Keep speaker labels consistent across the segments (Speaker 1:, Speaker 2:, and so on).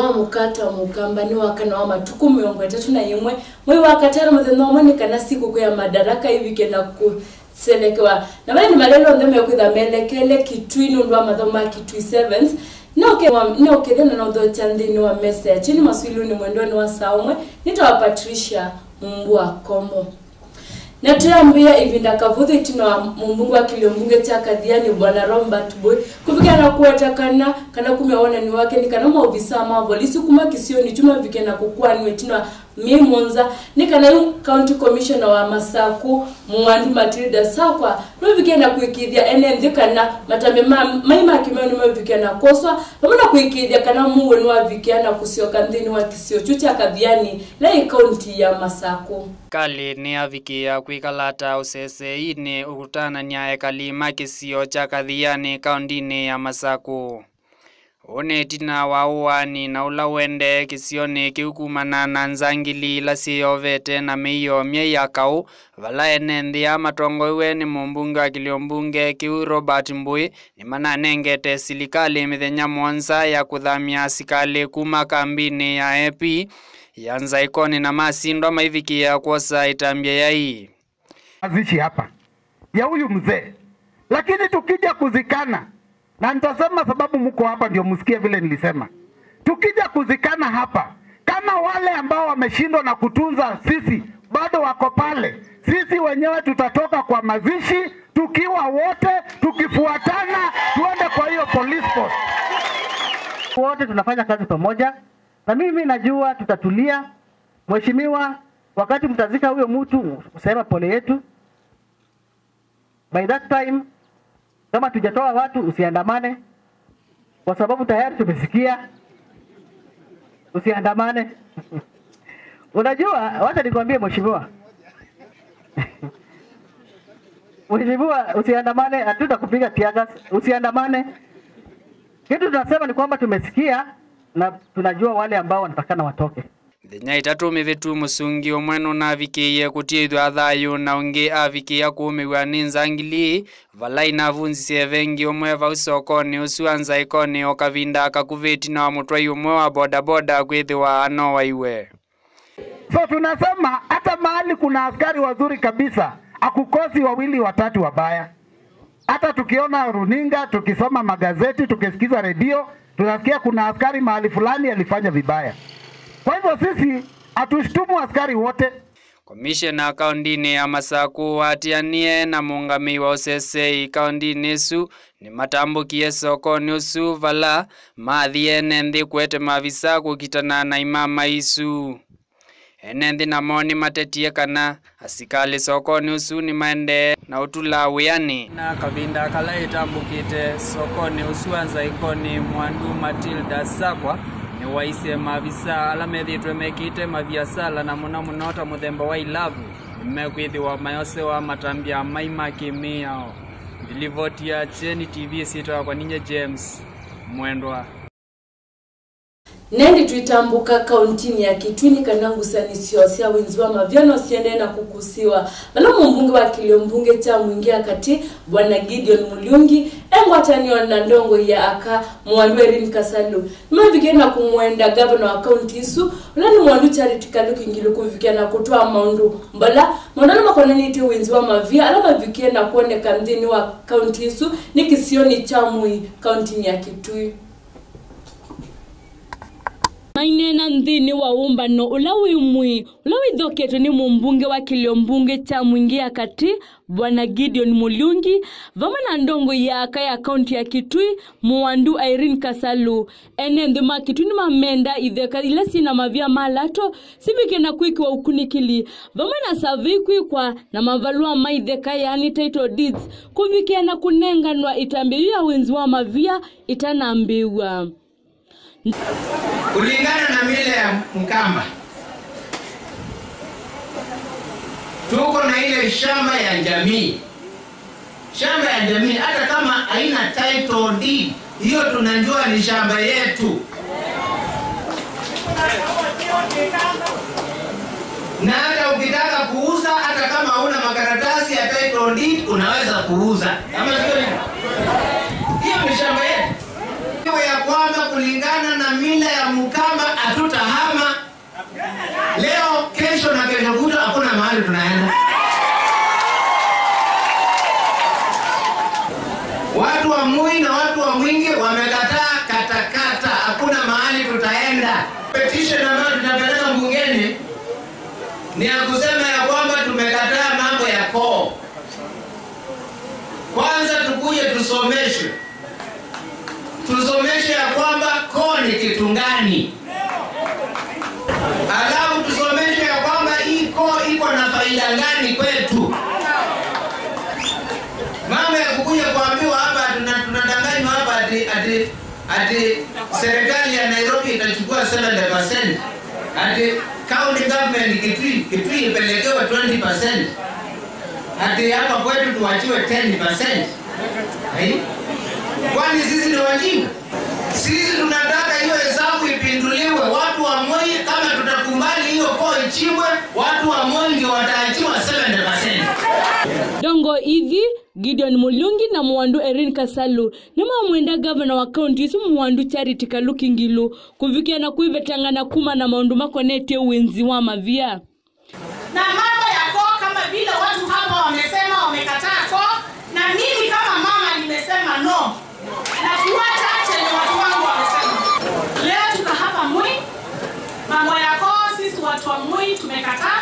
Speaker 1: wa mukata mukamba ni wakana wa matuku miongo itatu na imwe mwei wa katano muthenya umwe ni kana siku ya madaraka ivike na kuselekewa na vale ni malelo nthe mekwitha melekele kitui nundu wa mathomo ma kitui 7 nokethena na uthocha nthini wa message ni maswiluni mwendoni wa saa umwe nitawa patricia mumbua kombo na tuyambia ivinda kavuthu itino wa mumbungu wa kiliombunge cha kathiani bwana robert boy kuvika na kuwetakana kana kumya wonani wake ni kana maovisa ma polisi kuma kisioni chuma vike na kukwaniwe tino wa mimunza ni kana yu county commissioner wa masaku muwandu matilda sakwa novike na kuikithia ene nthi kana matambe ma maima kimeo nimevike na koswa pamwe na kuikithia kana muwe ni wavikia na kusioka nthini wa kisio chu cha kathiani lai kaunti ya masaku
Speaker 2: kali ni avikia kwikalata usesei-ini ukutanania ekali ma kisio cha kathiani kaundini ya masaku uni tina wa uwani na ula wende kisioni kiu kumana na nzangili ila siyovete na miio myei ya kau vala ene nthi ya matongoiwe ni mumbunge wa kiliombunge kiu robert mbui ni mananengete silikali mithenya mwonza ya kuthamia asikali kuma kambini ya ep ya nzaikoni na masindwa maivikia kwosa itambia yai
Speaker 3: mazishi hapa ya huyu mzee, lakini tukija kuzikana, na nitasema sababu mko hapa ndio msikie vile nilisema, tukija kuzikana hapa, kama wale ambao wameshindwa na kutunza sisi bado wako pale, sisi wenyewe tutatoka kwa mazishi tukiwa wote, tukifuatana, tuende kwa hiyo police post.
Speaker 4: wote tunafanya kazi pamoja, na mimi najua tutatulia. Mheshimiwa, wakati mtazika huyo mtu, usema pole yetu. By that time, kama tujatoa watu, usiandamane kwa sababu tayari tumesikia, usiandamane. Unajua, wacha nikwambie mheshimiwa, mheshimiwa, usiandamane, hatutakupiga tiagas, usiandamane. Kitu tunasema ni kwamba tumesikia na tunajua wale ambao wanatakana watoke.
Speaker 2: thenya itatu mivitu musungi umwe nunavikiie kutithwa thayu na ungi avikia kuumiwa ni nzangili vala inavunzisie vengi umwe vau sokoni usu anzaikoni o kavinda kakuviti na mutwai umwe wa bodaboda kwithiwa ano waiwe
Speaker 3: So tunasema hata mahali kuna askari wazuri kabisa, akukosi wawili watatu wabaya. Hata tukiona runinga, tukisoma magazeti, tukisikiza redio, tunasikia kuna askari mahali fulani alifanya vibaya. Kwa hivyo sisi hatushtumu askari wote,
Speaker 2: komishena kaundini ya masaku watianie na muungami wa usesei kaundini isu ni matambukie sokoni usu vala mathiene nthi kwete mavisa kukitana na imama isu ene nthi namo ni matetie kana asikali sokoni usu ni maende na utula wiani na kavinda kala itambukite sokoni usu anzaikoni mwandu matilda sakwa ni waise mavisa ala methitwe mekite maviasala na muno muno ta muthemba wa ilavu nimekwithiwa mayose wa matambia maima kimiao ndilivotia cheni tv sitawa kwa ninye james mwendwa
Speaker 1: nendi twitambuka kauntini ya kitwini kana ngusanisio sia winzi wa mavyano siende na kukusiwa vala mumbunge wa kiliombunge cha mwingia kati bwana gideon mulyungi engwatanio na ndongo ya aka mwandu erin kasalu nimavikie na kumwenda gavana wa kaunti isu ula ni mwandu charity kalukingilo kuvikia na kutoa maundu mbala maundala makonaniti winzi wa mavia ala mavikie na kuoneka mthini wa kaunti isu ni kisioni cha mwi kauntini ya kitui mainena nthini wa umbano ula wimwi ula withoketwe ni mumbunge wa kiliombunge cha mwingia kati bwana gideon mulyungi vamwe na ndongo yaka ya kaunti ya kitui muwandu irene kasalu ene nthi ma kitui ni mamenda itheka ila sina mavia malato sivike na kwikiwa ukunikili vamwe na savi kwikwa na mavalua ma itheka yani title deeds kuvikia na kunenganwa itambiu ya winzi wa mavia itanambiwa
Speaker 5: kulingana na mila ya Mkamba, tuko na ile shamba ya jamii. Shamba ya jamii, hata kama haina title deed, hiyo tunajua ni shamba yetu, na hata ukitaka kuuza, hata kama hauna makaratasi ya title deed, unaweza kuuza, ama sio hivyo? Hiyo ni shamba yetu. Hiyo ya kwamba kulingana na mila ya Mkamba leo kesho na kesho kutwa hakuna mahali tunaenda watu wa Mui na watu wa Mwingi wamekataa katakata, hakuna mahali tutaenda. Petition ambayo tutapeleka bungeni ni ya kusema ya kwamba tumekataa mambo ya koo. Kwanza tukuje tusomeshwe, tusomeshwe ya kwamba koo ni kitu gani, alafu tusomeshwe ya kwamba hii koo iko na faida gani kwetu mambo ya kukuja kuambiwa hapa tuna- tunadanganywa hapa ati ati ati serikali ya Nairobi itachukua 70% ati county government Kitui Kitui ipelekewe 20% ati hapa kwetu tuwachiwe 10%. Hai? Kwani sisi ni wajinga? Sisi tunataka hiyo hesabu ipinduliwe. Watu wa Moi, kama tutakubali hiyo koo ichimbwe, watu wa Moi ndio wataachiwa 70%.
Speaker 1: dongo ithi gideon mulungi na mwandu erin kasalu nimamwenda gavana wa kaunti isu mwandu charity kaluki ngilu kuvikia kuivetang'ana kuma na maundu makonetie uwenzi wa mavia
Speaker 6: na mambo ya koo kama vile watu hapa wamesema wamekataa koo na mimi kama mama nimesema no nafuata chenye watu wangu wamesema leo tuko hapa mwi mambo ya koo sisi watu wa mwi tumekataa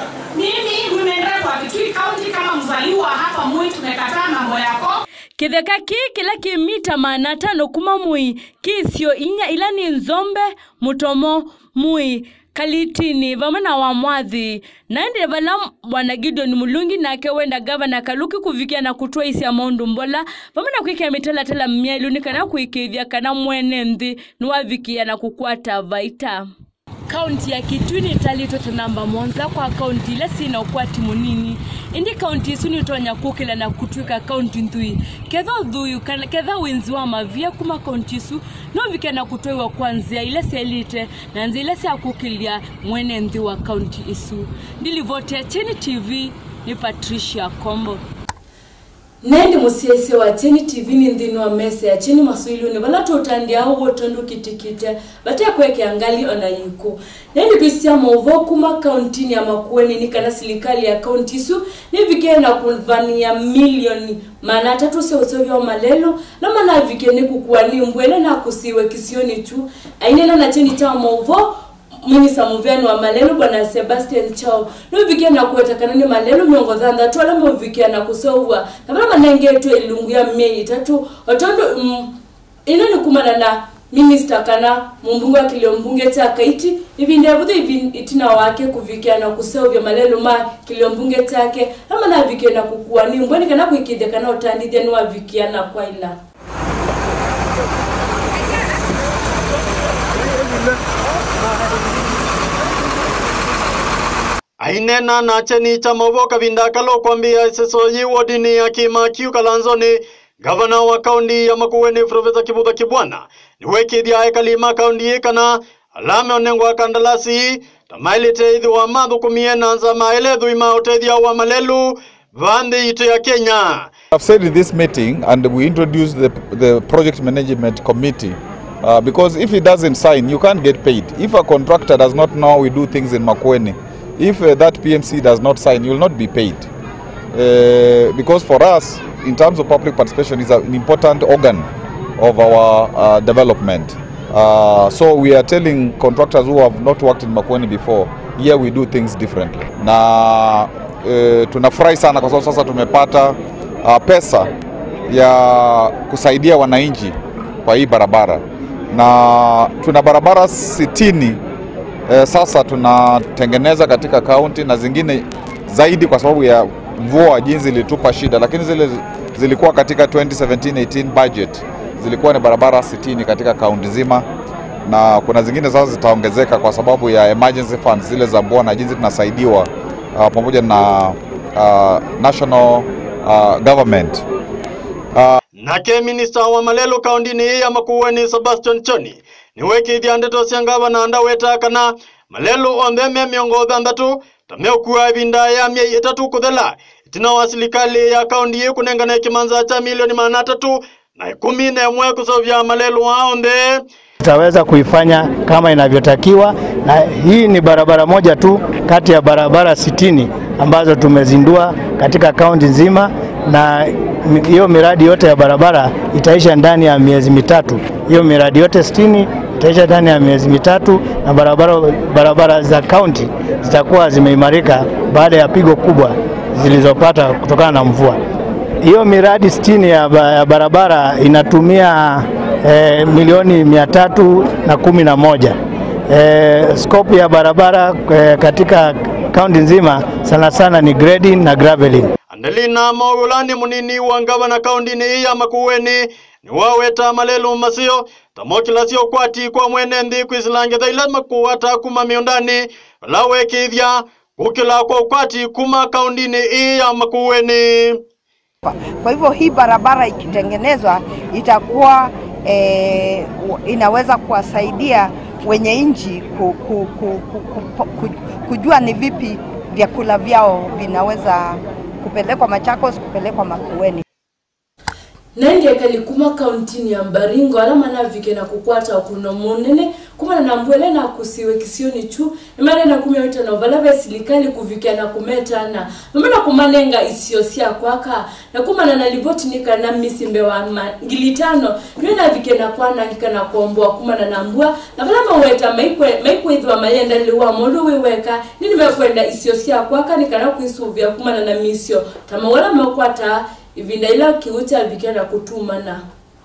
Speaker 6: mimi women rep wa kitui county kama mzaliwa hapa mwi tumekataa mambo ya koo
Speaker 1: kitheka ki kila kimita maana tano kuma mui kisio inya ila ni nzombe mutomo mui kalitini vamwe na wamwathi naendele vala bwana gideon mulungi nake wenda gavana kaluki kuvikia na kutwa isi ya maundu mbola vamwe na kwikia mitalatala mmiailuni kana kwikithia kana mwene nthi niwavikia na kukwata vaita kaunti ya kitui nitalitwe ta namba monza kwa kaunti ile sina ukwati munini indi kaunti isu nitonya kukila na kutwika kaunti nthui ketha uthuyu kana ketha winzi wa mavia kuma kaunti isu novike na kutwaiwa kwanzia ile selite na nzi ile syakukilia mwene nthi wa kaunti isu ndilivotea chini tv ni patricia kombo nendi musiese wa cheni tv ni nthini wa mesa ya cheni masuiluni vala tutandiao wotondu kitikite vatekweke angali ona yiku nendi kwisia mauvo kuma kauntini ya makueni ni kana silikali ya kaunti isu nivikena kuvania milioni mana tatu seusovya malelo na mana vikene kukuani mbwene na kusiwe kisioni tu ainena na cheni cha mauvo mwinisa muvyani wa malelo bwana sebastian chao novikia na kuetakana ni malelo miongo thanthatu ala movikia na kusovwa na vala manengetwe ilungu ya miei itatu otondo mm, ino ni kumana na minista kana mumbunge wa kilio mbunge cha kaiti ivindevuthe ivi itina wake kuvikia na kusovya malelo ma kilio mbunge chake ama navikia na kukua ni mbweni kana kuikithia kana utandithia ni wavikia na kwaila
Speaker 7: ainena na cheni cha mavo kavinda kalo kwambia sesoyi wodini ya kimakiu kalanzoni gavana wa kaunti ya makueni profesa kibudha kibwana niwekithia ekalima kaunti ikana alame onengwa kandalasi tamailite ithi wa mathukumie na nza maelethui ma utethia wa malelu vanthi itu ya kenya
Speaker 8: I've said in this meeting, and we introduced the, the project management committee, uh, because if he doesn't sign, you can't get paid. If a contractor does not know we do things in Makueni, if uh, that PMC does not sign, you will not be paid. Uh, because for us, in terms of public participation, is an important organ of our uh, development. Uh, so we are telling contractors who have not worked in Makueni before, here we do things differently. Na uh, tunafurahi sana kwa sababu sasa tumepata uh, pesa ya kusaidia wananchi kwa hii barabara na tuna barabara sitini eh, sasa tunatengeneza katika kaunti na zingine zaidi kwa sababu ya mvua jinsi ilitupa shida, lakini zile zilikuwa katika 2017-18 budget zilikuwa ni barabara 60 katika kaunti nzima, na kuna zingine sasa zitaongezeka kwa sababu ya emergency funds zile za mvua na jinsi tunasaidiwa uh, pamoja na uh, national uh, government
Speaker 7: nake minista wa malelo kaundini ya makueni sebastian choni niwekithia ndeto cia ngavana ndaweta kana malelo onthe me miongo thanthatu tameukua ivinda ya miei itatu kuthela itina wa silikali ya kaundi ii kunengana kimanza cha milioni mana tatu na ikumi na imwe kusovya malelo ao onthe
Speaker 9: tutaweza kuifanya kama inavyotakiwa, na hii ni barabara moja tu kati ya barabara sitini ambazo tumezindua katika kaunti nzima, na hiyo miradi yote ya barabara itaisha ndani ya miezi mitatu. Hiyo miradi yote sitini itaisha ndani ya miezi mitatu, na barabara, barabara za kaunti zitakuwa zimeimarika baada ya pigo kubwa zilizopata kutokana na mvua. Hiyo miradi sitini ya ba- ya barabara inatumia eh, milioni mia tatu na kumi na moja. Eh, scope ya barabara eh, katika kaunti nzima sana sana ni grading na graveling.
Speaker 7: Andelina Maulani munini wa ngavana kaunti-inĩ ĩĩ ya Makueni nĩ waweta malelu masio tamokilasio kwati kwa mwene nthi kwisilangetha ila makuwata kuma miundani vala wekithya gukila kwa ukwati kuma kaunti-inĩ ĩĩ ya Makueni.
Speaker 10: Kwa hivyo hii barabara ikitengenezwa itakuwa eh, inaweza kuwasaidia wenye nchi ku, ku, ku, ku, ku, ku, kujua ni vipi vyakula vyao vinaweza kupelekwa Machakos, kupelekwa Makueni.
Speaker 1: naindi ekali kuma kauntini ya mbaringo ala manavike na kukwata kuno munene kumana na mbwele na kusiwe kisioni chu imane na kumewita no vala vya silikali kuvikia na kumetana mamana kumanenga isio sia kwaka na kumana na livoti nika na misimbe wa ngilitano niwe na vike na kwana ngika na kuomboa kumana na mbua na vala maweta maikwe maikwe idwa mayenda liwa molu wiweka nini mekwenda isio sia kwaka nikana kuisuvia kumana na misio tamawala mekwata ivinda ila kiucha vikenda kutumana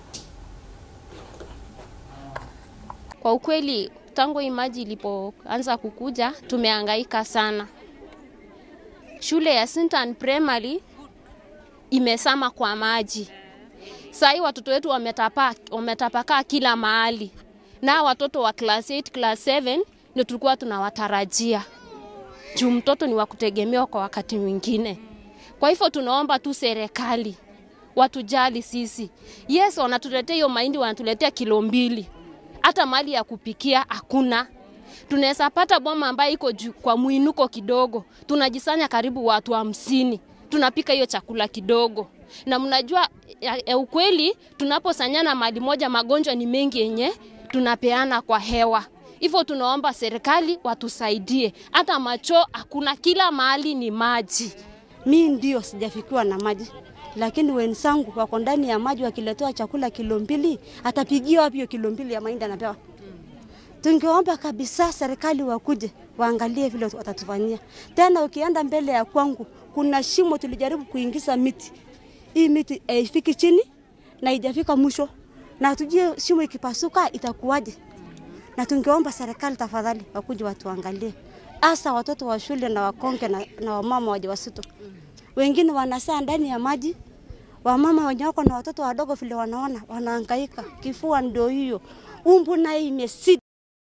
Speaker 11: Kwa ukweli tangu hii maji ilipoanza kukuja tumehangaika sana. Shule ya Sintan Primary imesama kwa maji. Saa hii watoto wetu wametapa, wametapakaa kila mahali, na watoto wa class 8, class 7 ndio tulikuwa tunawatarajia juu mtoto ni wa kutegemewa kwa wakati mwingine. Kwa hivyo tunaomba tu serikali watujali sisi. Yes, wanatuletea hiyo mahindi, wanatuletea kilo mbili, hata mali ya kupikia hakuna. Tunaweza pata boma ambayo iko juu kwa mwinuko kidogo, tunajisanya karibu watu hamsini, tunapika hiyo chakula kidogo. Na mnajua ya, ya ukweli, tunaposanyana mali moja, magonjwa ni mengi yenye tunapeana kwa hewa. Hivyo tunaomba serikali watusaidie, hata macho hakuna, kila mahali ni maji.
Speaker 12: Mi ndio sijafikiwa na maji, lakini wenzangu wako ndani ya maji, wakiletewa chakula kilo mbili, atapigia wapi hiyo kilo mbili ya mahindi anapewa? Tungeomba kabisa serikali wakuje waangalie vile watatufanyia. Tena ukienda mbele ya kwangu, kuna shimo tulijaribu kuingiza miti, hii miti haifiki chini na haijafika mwisho, na tujue shimo ikipasuka itakuwaje. Na tungeomba serikali tafadhali wakuje watuangalie, hasa watoto wa shule na wakonge na, na wamama wajawazito. Wengine wanasaa ndani ya maji, wamama wenye wako na watoto wadogo vile wanaona wanahangaika, kifua ndio hiyo, umbu nayo imesidi.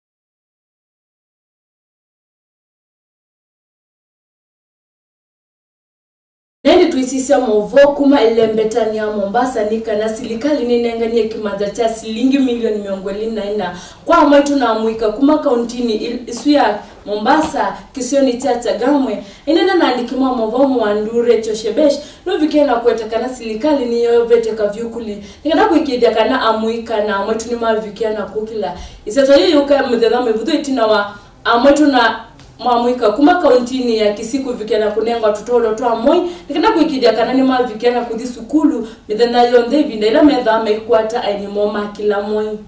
Speaker 1: nendi twisisya movo kuma ilembetani ya mombasa nikana silikali ninenganie kimanza cha silingi milioni miongo ili na ina kwa mwaitu na mwika kuma kauntini il- isu ya mombasa kisioni cha chagamwe inena naandikimwa movomo wa ndure choshebesh novikena kwetekana silikali niyo veteka vyukuli nikana kuikidia kana amwika na mwaitu ni mavikia na kukila iseto yiyuka muthetha mwivuthu itina wa amwaitu na mwamwika kuma kauntini ya kisiku vikena kunenga tutolo twa moi nikenda kuikidia kana ni mavikena kuthi sukulu mithenya yonthe ivinda ila methaa maikwata ainimo makila moi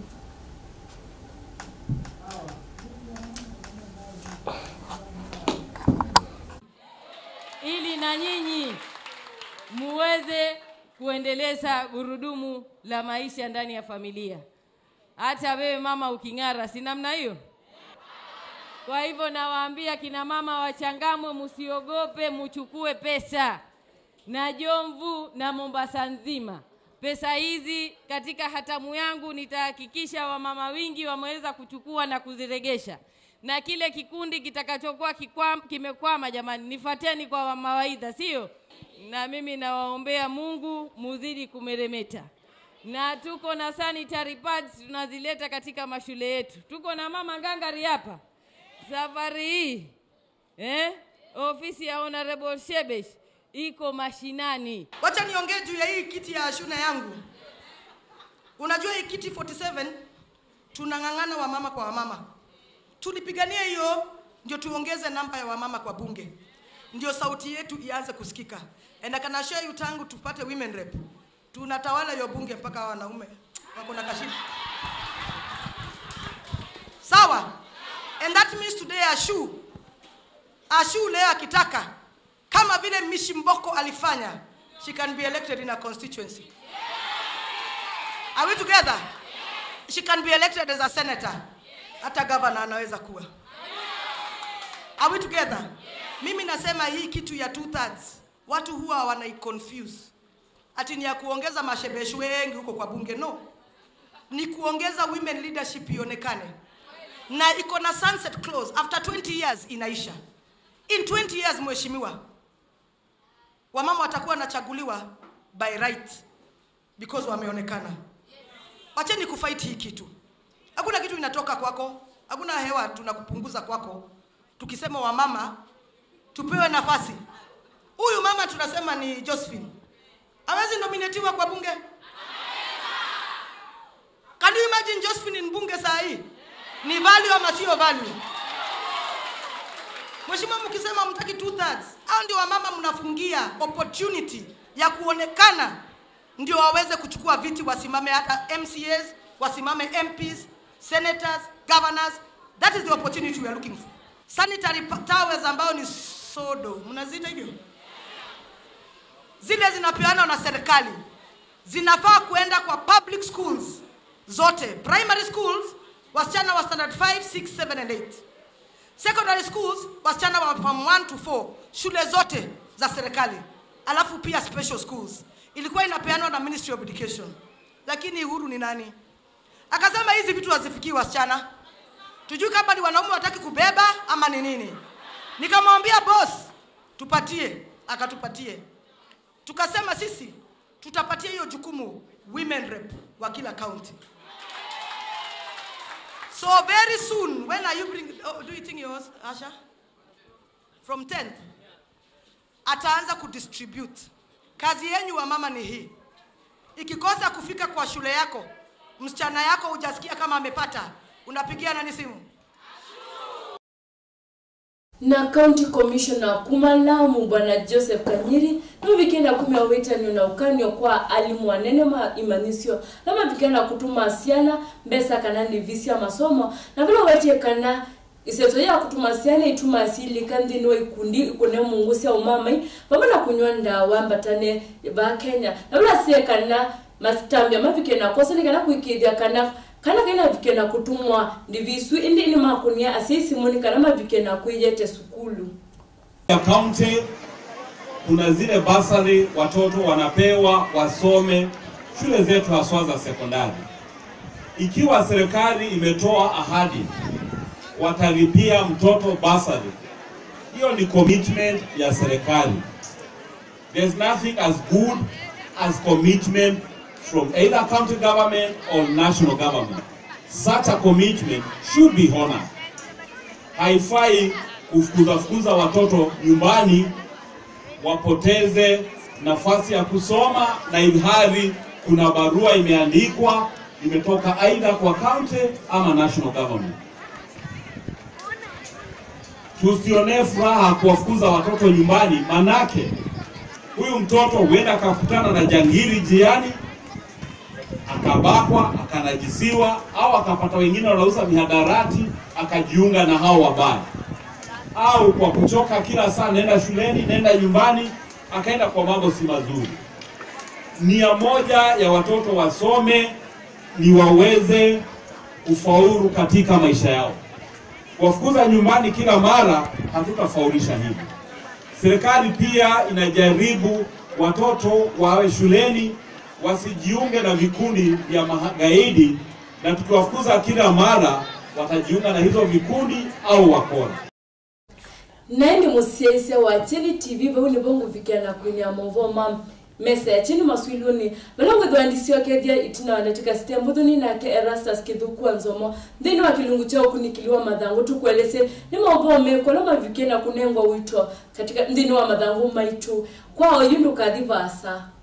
Speaker 13: ili na nyinyi muweze kuendeleza gurudumu la maisha ndani ya familia. Hata wewe mama uking'ara, si namna hiyo? Kwa hivyo nawaambia kina mama wachangamwe, msiogope, muchukue pesa na Jomvu na Mombasa nzima. Pesa hizi katika hatamu yangu nitahakikisha wamama wingi wameweza kuchukua na kuziregesha, na kile kikundi kitakachokuwa kikwam- kimekwama, jamani, nifateni kwa mawaidha, sio? Na mimi nawaombea Mungu muzidi kumeremeta, na tuko na sanitary pads tunazileta katika mashule yetu. Tuko na mama ngangari hapa safari hii eh? Ofisi ya Honorable Shebesh iko mashinani.
Speaker 14: Wacha niongee juu ya hii kiti ya shuna yangu. Unajua hii kiti 47 tunang'ang'ana wamama kwa wamama. Tulipigania hiyo ndio tuongeze namba ya wamama kwa bunge, ndio sauti yetu ianze kusikika. And I can assure you, tangu tupate women rep, tunatawala hiyo bunge mpaka wanaume wako na kashifu. Sawa? And that means today Ashu, Ashu leo akitaka kama vile Mishi Mboko alifanya, she can be elected in a constituency. Are we together? She can be elected as a senator. Hata governor anaweza kuwa. Are we together? Mimi nasema hii kitu ya two thirds watu huwa wanaiconfuse ati ni ya kuongeza mashebeshi wengi huko kwa bunge. No, ni kuongeza women leadership ionekane, na iko na sunset clause after 20 years inaisha. In 20 years, mheshimiwa, wamama watakuwa wanachaguliwa by right because wameonekana. Wacheni kufight hii kitu. Hakuna kitu inatoka kwako, hakuna hewa tunakupunguza kwako. Tukisema wamama tupewe nafasi. Huyu mama tunasema ni Josephine, hawezi nominatiwa kwa bunge? Can you imagine Josephine ni bunge saa hii? Ni value ama sio value? Mheshimiwa, mkisema mtaki two thirds, hao ndio wamama mnafungia opportunity ya kuonekana, ndio waweze kuchukua viti, wasimame hata MCAs, wasimame MPs, senators, governors. That is the opportunity we are looking for. Sanitary pa- towels ambayo ni sodo, mnaziita hivyo, zile zinapeanwa na serikali zinafaa kuenda kwa public schools zote, primary schools, wasichana wa standard 5, 6, 7 and 8 secondary schools wasichana wa from 1 to 4 shule zote za serikali alafu pia special schools ilikuwa inapeanwa na ministry of education lakini uhuru ni nani akasema hizi vitu hazifikii wasichana tujui kama ni wanaume wataki kubeba ama ni nini nikamwambia boss tupatie akatupatie tukasema sisi tutapatia hiyo jukumu women rep wa kila county So very soon, when are you bring? Oh, do you think yours, Asha? From 10th, ataanza kudistribute. Kazi yenyu wa mama ni hii, ikikosa kufika kwa shule yako, msichana yako hujasikia kama amepata, unapigia nani simu?
Speaker 1: na county commissioner kumalamu bwana joseph kanyiri novikenda kumya witani na ukanio kwa alimu wanene ma imanisio lama vikenda kutuma siana mbesa kana livisia masomo na vile wetie kana iseto ya kutuma siana ituma asili kandi no ikundi ikune mungu sia umamai pamwe na kunywa ndawa mbatane ba kenya na vile sie kana masitambia mavikenda kosani kana kuikithia kana kana kaina vikena kutumwa ndivisu indi ni makunia asiisimuni kana mavikena kuijete sukulu
Speaker 15: ya kaunti kuna zile basari watoto wanapewa wasome shule zetu haswa za sekondari. Ikiwa serikali imetoa ahadi watalipia mtoto basari, hiyo ni commitment ya serikali. There's nothing as good as commitment from either county government or national government. Such a commitment should be honored. Haifai kufukuza fukuza watoto nyumbani wapoteze nafasi ya kusoma na ilhali kuna barua imeandikwa imetoka aidha kwa county ama national government. Tusionee furaha kuwafukuza watoto nyumbani, manake huyu mtoto huenda akakutana na jangili njiani akabakwa, akanajisiwa, au akapata wengine wanauza mihadarati, akajiunga na hao wabaya, au kwa kuchoka kila saa, nenda shuleni, nenda nyumbani, akaenda kwa mambo si mazuri. Nia moja ya watoto wasome ni waweze kufaulu katika maisha yao. Kuwafukuza nyumbani kila mara, hatutafaulisha hivi. Serikali pia inajaribu watoto wawe shuleni wasijiunge na vikundi vya magaidi, na tukiwafukuza kila mara watajiunga na hizo vikundi au wakora.
Speaker 1: naindi musiaise wa chini tv vauni vongu vikiana kwinia movo mam mesa ya chini maswiluni valongwithwandisio kethia itina wanatika stembuthuni nake erastus kithukua nzomo nthini wa kilungu chao kunikiliwa mathangu tukwelese ni movo mekola mavikie na kunengwa wito katika nthini wa mathangu maitu kwao yundu kathi vasa